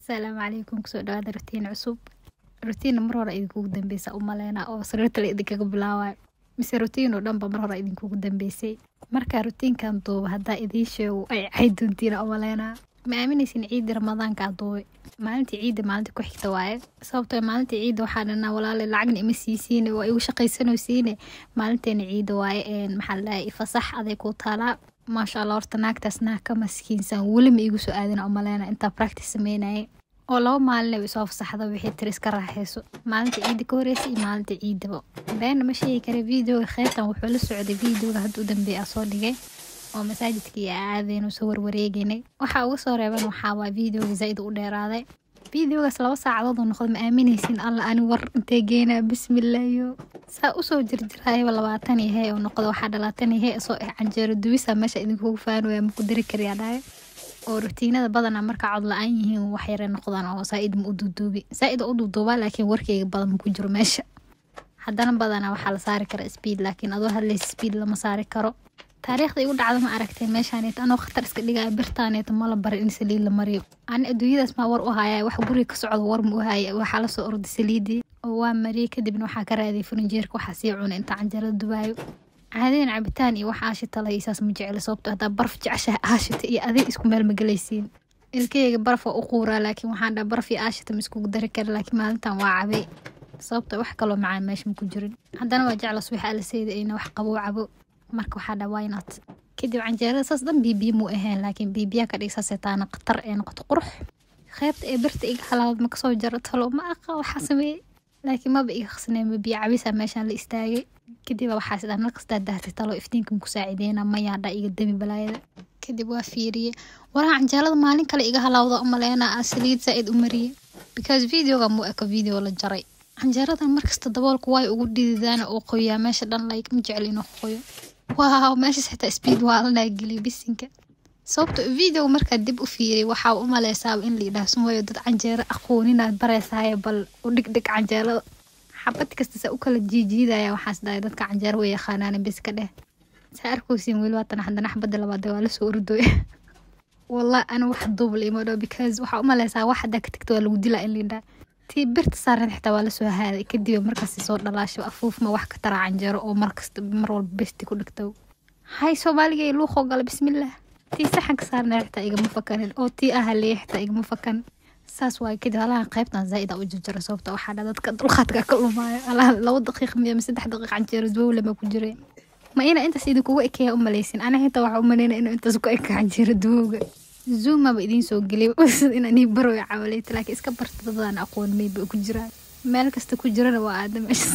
asalaamu calaykum kusoo dhawaada rutiin cusub rutiinna mar hore idinkugu dambeysa u maleynaa oo sariirta la idinkaga bilaawayo mise rutiin oo dhanba mar hore idinkugu dambeysay marka rutiinkan duuba haddaa idiin sheego ay cayd doontiina u maleynaa ma aaminaysin ciidii ramadaanka duubay maalintii ciidda maalinta ku xigta waaye sababtoo maalintii ciidda waxaa dhanaa walaale lacagna ima siisiine waa igu shaqaysanaysiine maalinteena ciidda waaye maxaa la dhahay fasax aday ku taalaa maasha allah horta naagtaas naag ka maskiinsan weli ma igu soo aadina u maleyna intaa practice sameynayay oo laba maalin isoo fasaxda wixii tiri iska raaxayso maalinta ciidda ka horeysa iyo maalinta ciidaba beena ma sheegi kara videoga kheyrtan wuxuu la socday videoga hadda u dambeeya soo dhigay oo masaajidkii aadeynu soo warwareegaynay waxaa uga soo reeban waxaa waa videoga zaaid u dheeraaday videogaas laba saacadood uu noqday ma aaminaysin alla ani war intee geynaa bismillaayo saa usoo jirjiraayaba labaatan yahay oo noqda waxaa dhalaatan yahay soo eh canjeero duwisa meesha idinkugu faanaya maku dari kariyaa dhahay oo rutiinada badanaa markaa cod la-aan yihiin wax yare noqdaan oo saa-id ma u duuduubi saa-id u duuduubaa laakiin warkeyga badan ma ku jiro meesha haddana badanaa waxaa la saari kara speed laakiin adoo hadlaysa speed lama saari karo taariikhda igu dhacda ma aragtee meeshaaneet anoo khatar iska dhigaya birtaaneet mala barin in saliid la mariyo ani adduunyadaas maa war u haya wax guriga ka socdo war ma u haya waxaa lasoo orday saliidii oo waa mariyey kadibna waxaa ka raadiyay farinjeerka waxaa sii cunay inta canjarada dubaayo caadeen cabitaan iyo wax aashita la isaas ma jecla sababto haddaa baraf jeceshaha aashita iyo adig isku meel ma gelaysiin ilkeyga baraf waa u quuraa laakiin waxaan dhaa baraf iyo aashita ma iskugu dari kara laakiin maalintan waa cabay sababto wax kaloo macaan meesha ma ku jirin haddana waa jecla subax alaseyda ina wax qaboo cabo marka waxaa dhaa wynot kadib canjeerada saas dhan biibiya muu ahayn laakiin biibiyaa ka dhig saasee taana khatar ee noqoto qurux kheybta ee birta iga halaabad ma kasoo jaro talo ma aqa waxaa sameeyey laakiin maba iga khasneen biyo cabisa meeshaan la istaagay kadib waxaa sidaan markastaa dahtay talo iftiinka ku saacideyna mayaadha iga dami balaayada kadib waa fiiriyey waraa canjeelada maalin kale iga halaawda umaleyna saliid zaa-id u mariyey because videoga muu eko video la jaray canjeeradan markasta daboolku way ugu dhididaan oo qoyaa meesha dhan like ma jecel inuu qoyo waaw meeshaas xitaa speed waa la dhaageliya bisinka sababto video markaa dib u fiiriy waxaa u maleysaaba in la yidhaah sumayo dad canjeero aqooninaad bareysaaye bal u dhigdhig canjeerada xabad kasta saa u kala jiijiidaya waxaas dhahay dadka canjeero way yaqaanaan bis ka dheh saa arkowsiin weli waatan haddana xabadda labaad waa lasoo ordooya wallah ani wax duubla ima dhow because waxaa u maleysaa wax haddaa ka tagta waa lagu dilaa in la yidhaah tii birta saaran xitaa waa lasoo haaday kadib markaas soo dhalaasho afuufma wax ka taraa canjeero oo markasta mar walba besti ku dhigto hay soomaaliga luuqoo gala bismillaah tii saxanka saarna xitaa igama fakanin oo tii ahaleya xitaa igama fakan saas waay kadib halahan qaybtan zaaid u jajaro sababta waxaa dha dadka dulqaadka ka lumaayo halahan laba daqiiq miya ma saddex daqiiq canjeero duwowle ma ku jiray ma ina intaas idinkugu ekeeya u maleysin ana xitaa waxaa u maleyna inuu intaas ku eka canjeero duwowga zoomaba idiin soo geliy inaan ii baroy cawaleyta laakiin iska barta dadaan aqoon mayba ku jiraan meel kasta ku jirana waa aada meesha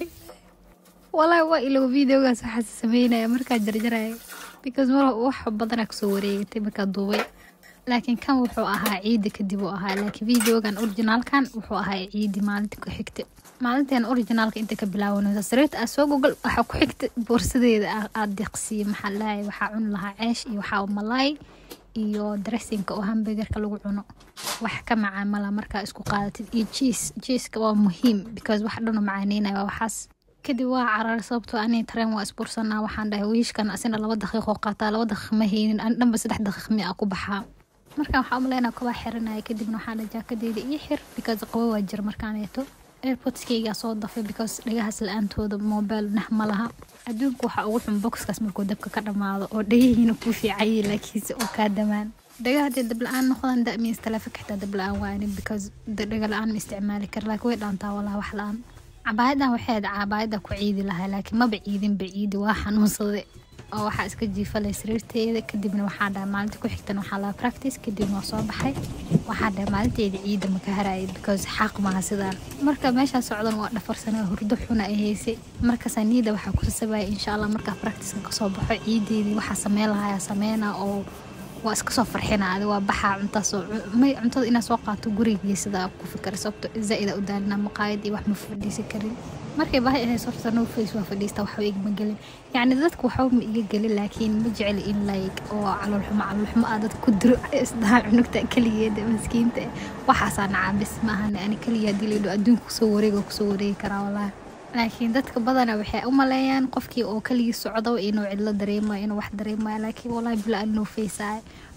walaahi waa ilow videogaas waxaas sameynaya markaa jarjaraya because mar wax badanaa kasoo wareegatay markaa duubay laakiin kan wuxuu ahaa ciidi kadib uu ahaa laakiin videogan originaalkan wuxuu ahaa ciidi maalinta ku xigta maalinteen originaalka inta ka bilaawanaysa sariirta aa soo gogol waxaa ku xigta boorsadeeda aad deeqsiiye maxaa lahay waxaa cuni lahaa ceesh iyo waxaa malaay iyo dressinka oo hamburgerka lagu cuno wax ka macaamala markaa isku qaadatid iyo jiis jiiska waa muhiim because wax dhanu macaaneynaya waa waxaas kadib waa cararay sababtoo ani tareen waa isbursanaa waxaan dhahay wiishkan asina laba daqiiqoo qaataa laba daqiiq ma haynin ani dhanba saddex daqiiq mi a ku baxaa marka waxaa umaleynaa kabaa xiranaya kadibna waxaa dhahay jaakadeeda ii xir because qabo waa jir markaaneeto airportskaygaa soo dafay because dhagahaas la-aantooda mobile nah ma laha adduunka waxaa ugu xun boxkaas markuu dabka ka dhammaado oo dhagahiina kuu fiicayay laakiinse oo kaa damaan dhagaha hadee dab la-aan noqdaan damiins taleefanka xitaa dab la-aan waani because dhaga la-aan ma isticmaali kara laakiin way dhaantaa walaa wax la-aan cabaayadan waxay ahayd cabaayada ku ciidi lahaa laakiin maba ciidinba ciidi waa xanuunsaday oo waxaa iska jiifalay sariirteeda kadibna waxaa dhahay maalinta ku xigtan waxaa laha practice kadibna waa soo baxay waxaa dhahay maalinteeda ciida maka harayay because xaaq maaha sidaan marka meeshaa socdan waa dhafarsanaa hurdo xuna ay haysay markaasaa niida waxaa ku sasabaya insha allah markaa practiceka kasoo baxo ciideedii waxaa sameyn lahayaa sameynaa oo waa iska soo farxina adi waa baxaa cuntaasoo may cuntada inaa soo qaato gurigii sidaa ku fikara sababto zaa-ida u daalina maqaayad iyo wax ma fadhiisan karin markay baahi ahayd horta no face waa fadhiista waxba igama gelin yacni dadka waxba ma iga gelin laakiin ma jeceli in like oo caloolxumo caloolxumo aa dad ku diro isdaha cunugta keligeeda maskiinta waxaasaa nacaabis maahan ani keliya haddii laydho adduunka kusoo wareega kusoo wareegi karaa walaahi laakiin dadka badana waxay u maleeyaan qofkii oo keligii socdo inuu cidlo dareemayo inuu wax dareemayo laakiin walahi bila anoo faysaayo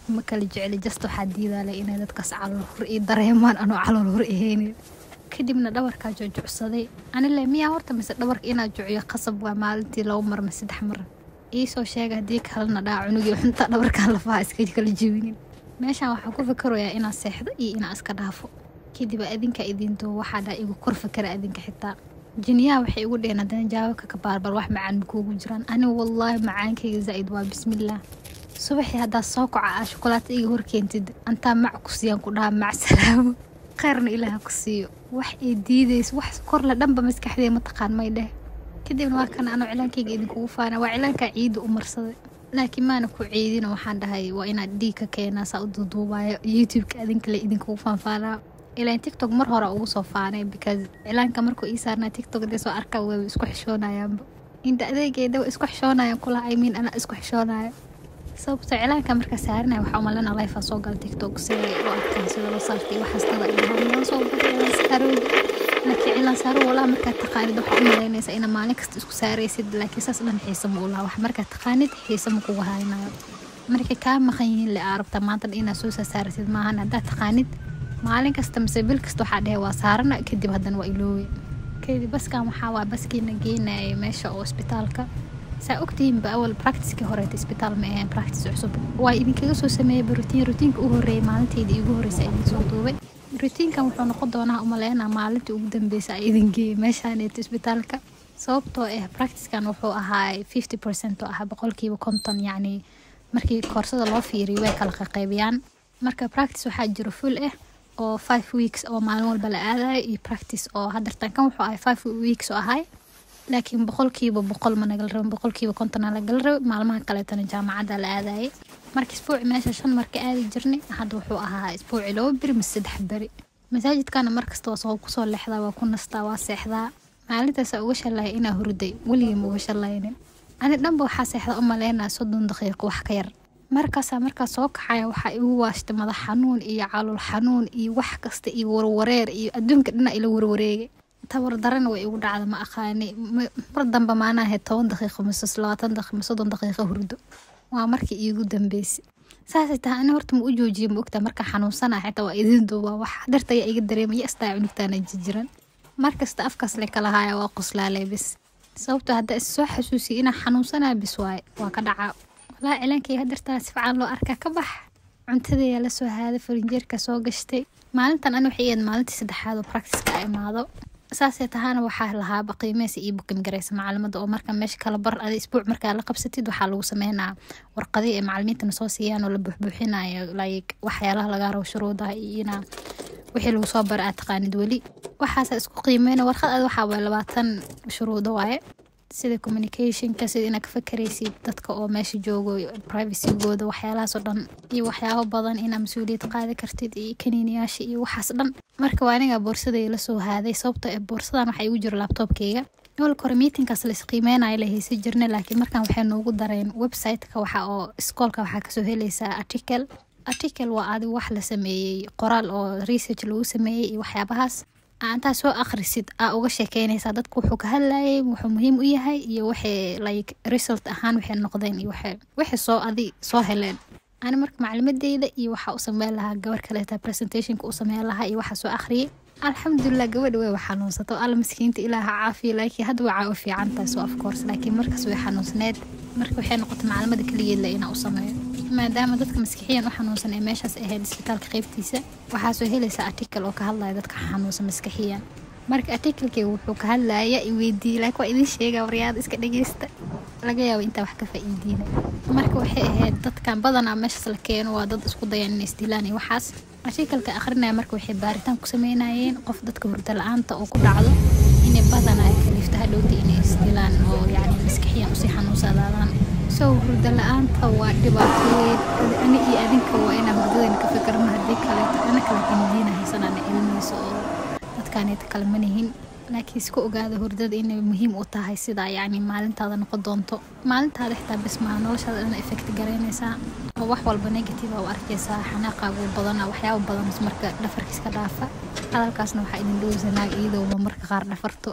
ma kala jecli just waxaa diidaale inay dadkaas calool hur ii dareemaan anoo calool hur ahaynin kadibna dhabarkaa joojocsaday anile miyaa horta mise dhabarka inaa jociyo qasab waa maalintii laba mar ma saddex mar iisoo sheega haddii kalena dhaa cunugii xunta dhabarkaa lafaha iska kala jebinin meeshaan waxaan ku fikirayaa inaa seexdo iyo inaa iska dhaafo kadib adinka idinto waxaa dhaa igu kor fikara adinka xitaa jiniyaha waxay igu dheheen haddana jawaabka ka baarbar wax macaan ma kuugu jiraan anigu wallaahi macaankayga zaa'id waa bismillaah subaxii haddaad soo kaca aa shukulaato iga horkeentid antaa mac ku siiyaan ku dhaha mac salaamo khayrna ilaaha ku siiyo wax ay diidayso wax korle dhanba maskaxdee mataqaan may dheh kadibna waa kana anoo cilaankayga idinkugu faana waa cilaankaa ciidda u marsaday laakiin maana ku ciidina waxaan dhahay waa inaad dhiig ka keenaa saa u duuduubaayo youtube-ka adinkale idinkugu faanfaanaa ilaan tiktok mar hore ugu soo faanay because cilaanka markuu ii saarnaa tiktok dee soo arkaa waa isku xishoonayaanba inta adeegeeda waa isku xishoonayaan kula imiin anaa isku xishoonayo sababtoo cilaanka markaa saaranaya waxaa umalena lifea soo gala tiktok sida u arkaan sida loo saartay waxaastada ilahaan soo saarooda laakiin cilaan saaro walaa markaad taqaanid waxaa u malaynaysaa ina maalin kasta isku saaraysid laakiin saas dhan xiisa ma u laha wax markaad taqaanid xiisa ma kugu haynayo markay kaa maqan yihiin le aa rabtaa maanta dhan inaad soo saaraysid maahan haddaad taqaanid maalin kasta mise bil kasta waxaa dhehe waa saarana kadib haddana waa iloowe kadib baskan waxaa waa baskiina geenaya meesha oo isbitaalka saa ogtihiinba awal practicekii horeeta isbitaal ma aheen practice cusub waa idinkaga soo sameeyeyba rutiin rutiinka u horreeyay maalintayda iigu horreysa idin soo duubay rutiinkan wuxuu noqon doonaa umaleynaa maalintii ugu dambeysa a idin geeyay meeshaaneeto isbitaalka sababtoo ah practicekan wuxuu ahaa fifty percent oo ah boqolkiiba konton yacni markii koorsada loo fiiriyo way kala qaqaybiyaan marka practice waxaa jiro full ah oo five weeks oo maalin walba la aadayo iyo practice oo hadartan kan wuxuu ahay five weeks oo ahay laakiin boqolkiiba boqol ma nagala rabin boqolkiiba kontona lagala rabin maalmaha kaleetana jaamacadda la aadayay marka isbuuci meesha shan marka aadi jirnay hadda wuxuu ahaa isbuuci laba beri mise saddex beri masaajidkana markasta waa soo kusoo leexdaa waa ku nastaa waa seexdaa maalintaasa uga shalaya inaa hurday weligii ma uga shalaynin ani dhanba waxaa seexda u maleynaa soddon daqiiqo wax ka yar markaasaa markaa soo kaxaya waxaa igu waashtay madax xanuun iyo calool xanuun iyo wax kasta iyo warwareer iyo adduunka dhinac ila warwareegay tabar darana way igu dhacda ma aqaani mar damba maanaahe toban daqiiqo mise labaatan daqiiqo mise soddon daqiiqo hurdo waa markii iigu dambeysay saasay tahay ani horta ma u joojiye ma ogtaa markaa xanuunsana xitaa waa idin duubaa wax darta ayaa iga dareemaya astaa cunugtaana jijiran markasta afkaas le kala haaya waa qoslaalay bis sababtoo haddaa is soo xasuusiya inaa xanuunsanaa bis waaye waa ka dhacaa walaa cilaankay hadartaa si fican loo arkaa ka bax cuntadayaa la soo haaday farinjeerka soo gashtay maalintan ani waxay ahayd maalintii saddexaad oo practice-ka a imaado saasee tahaana waxaa lahaaba qiimeysa iyo bukin garaysa macalimada oo marka meesha kala bar ada isbuuc markaa la qabsatid waxaa lagu sameynaa warqadii ay macalimiintana soo siiyaan oo la buuxbuuxinayo like waxyaalaha lagaa rabo shuruudaha iyo inaa wixii lagu soo bara aad taqaanid weli waxaasa isku qiimeyna warqad aad waxaa waye labaatan shuruudo waaye sida communicationka sida inaad ka fakaraysid dadka oo meesha joogo privacygooda waxyaalahaasoo dhan iyo waxyaabo badan inaa mas-uuliyad qaadi kartid iyo kaniiniyaasha iyo waxaas dhan marka waa aniga boorsaday la soo haaday sababtoo ee boorsadan waxaa igu jiro laabtoobkeyga olka hore miitinkaas la isqiimeynayo la haysan jirna laakiin markan waxay noogu dareen website-ka waxa oo iskoolka waxaa kasoo helaysaa article article waa adi wax la sameeyey qoraal oo research lagu sameeyey iyo waxyaabahaas intaa soo akhrisid aa uga sheekeynaysaa dadku wuxuu ka hadlayay wuxuu muhiim u yahay iyo waxay like result ahaan waxay noqdeen iyo waxay soo adi soo heleen ani marka maclimadeyda iyo waxaa u sameyn lahaa gabar kaleeta presentationka u sameyn lahaa iyo waxaa soo akhriyay alxamdulilah gabadha way xanuunsato alla maskiinta ilaaha caafiya laakiin hadda waa u fiican tahay so of course laakiin markaas way xanuunsneed marka waxay noqotay maclimada keligeedla inaa u sameeyo maadaama dadka maskixiyan u xanuunsan ee meeshaas ahayd isbitaalka qeybtiisa waxaa soo helaysaa article oo ka hadlaya dadka xanuunsan maskixiyan marka articlekeyga wuxuu ka hadlaya iweydiiyey laakiin waa idin sheegaa waryaada iska dhageysta laga yaabo intaa wax ka faa'iidiina marka waxay ahayd dadkan badanaa meeshaas la keeno waa dad isku dayaan inay isdilaan iyo waxaas artikalka akhrinaya marka waxay baaritaan ku sameynayeen qof dadka hurdo la-aanta oo ku dhacdo inay badanaa kalifta hadhowta inay isdilaan oo yacni maskixiyan usii xanuunsadaadaan soo hurdo la-aanta waa dhibaato weyn ani iyo adinka waa inaan hurdadayna ka fikirno haddii kaleeto ana kale kandiina haysanana ilmeyso oo dadkaaneta kale manihin laakiin iska ogaada hurdada inay muhiim u tahay sidaa yacni maalintaada noqon doonto maalintaada xitaa bis maa noloshaada dhan effect garaynaysaa oo wax walba negative a u arkaysaa xanaaqaagu badana waxyaaba badan marka dhafarkiiska dhaafa hadalkaasna waxaa idin dhowsa naag iyadooba marka qaar dhafarto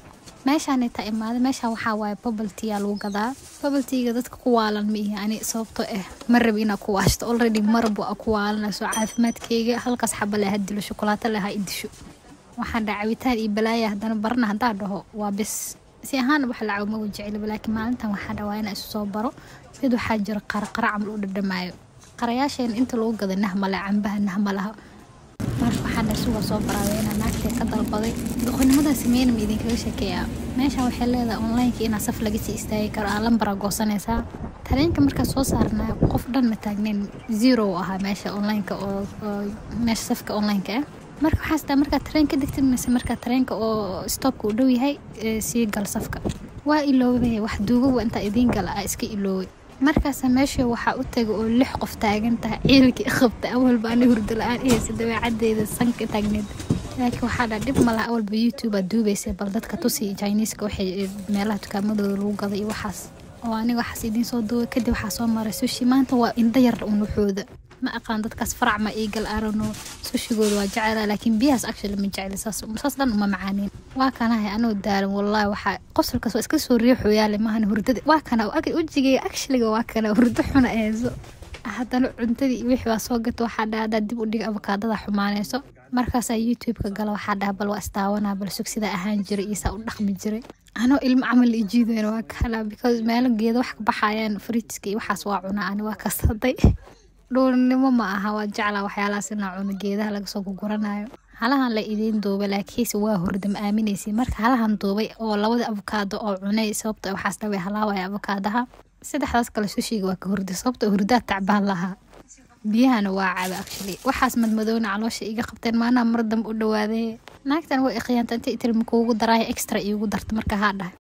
meeshaan taa imaada meeshaan waxaa waaye bubble tea aa lagu gadaa bubble teaga dadka ku waalan ma ihi ani sababtoo ah ma rabi inaa ku waashto already marbu a ku waalanayso caafimaadkeyga halkaas xaba leh ha dilo shukulaato leh ha idisho waxaan dhaha cabitaan iyo balaaya haddana barana haddaa dhaho waa bis si ahaan wax lacaw ma wajeceliba laakiin maalintan waxaa dhawaa inaa isu soo baro mid waxaa jira qaraqara camal u dhadhamaayo qarayaasheena inta lagu gada nahmale cambaha nahmalaha marka waxaa dha suga soo baraaday inaa naagtee ka dalbaday doqonimadaa sameynama idinkaga sheekeeyaa meeshaan waxay leedahay onlineka inaa saf laga sii istaagi karo aa lambara goosanaysaa tareenka markaa soo saarnaa qof dhan ma taagnayn zero u ahaa meesha onlineka oo meesha safka onlineka ah marka waxaas taa markaa tareenka degtid mise markaa tareenka oo stoopka u dhow yahay sii gal safka waa iloobay wax duugowa intaa idiin gala ah iska ilooway markaasa meesha waxaa u taga oo lix qof taagan tahay ciidankii qabta awalba ani hurdo la-aan ihaysa dabeecaddeeda sanka taagneed laakiin waxaa dhaa dhib malaha awalba youtube aad duubaysa bal dadka tusi chineeska waxay meelaha dukaamadooda lagu gada iyo waxaas oo aniga waxaas idiin soo duubay kadib waxaa soo maray sushi maanta waa indha yar unuxooda ma aqaan dadkaas farac ma iigal arano sushigooda waa jecela laakiin biyahaas actually ma jeceli saas saas dhan uma macaanin waa kanahay anoo daaran wallahi waxaa qosolkaas waa iska soo riixoyaale maahan hurdada waa kana wejigay actuallyga waa kana hurdo xuna eeso haddana cuntadii iyo wixii waa soo gata waxaa dhaha haddaa dib u dhiga abakaadada xumaanayso markaasaa youtube-ka gala waxaa dhaha bal waa istaawanaa bal sug sidaa ahaan jiray iyo saa u dhaqmi jiray anoo ilmo camal ijiidayna waa kana because meelo geeda wax ka baxayaan fritska iyo waxaas waa cunaa ani waa kasaday dhuurnimo ma aha waa jeclaa waxyaalahaas inaa cuno geedaha lagasoo guguranayo halahan la idiin duubay laakiinse waa hurda ma aaminaysa marka halahan duubay oo labada avokaado oo cunay sababta waxaas dhaway halaawaya avokaadaha saddexdaas kale sushiga waa ka hurda sababta hurdaa tacbaan lahaa biyahana waa caba actually waxaas madmadowna caloosha iga qabteen maanaa mar dambe u dhawaaday naagtan way iqiyaanta inta itirma kuugu daraayo extra iigu darta marka haa dhahay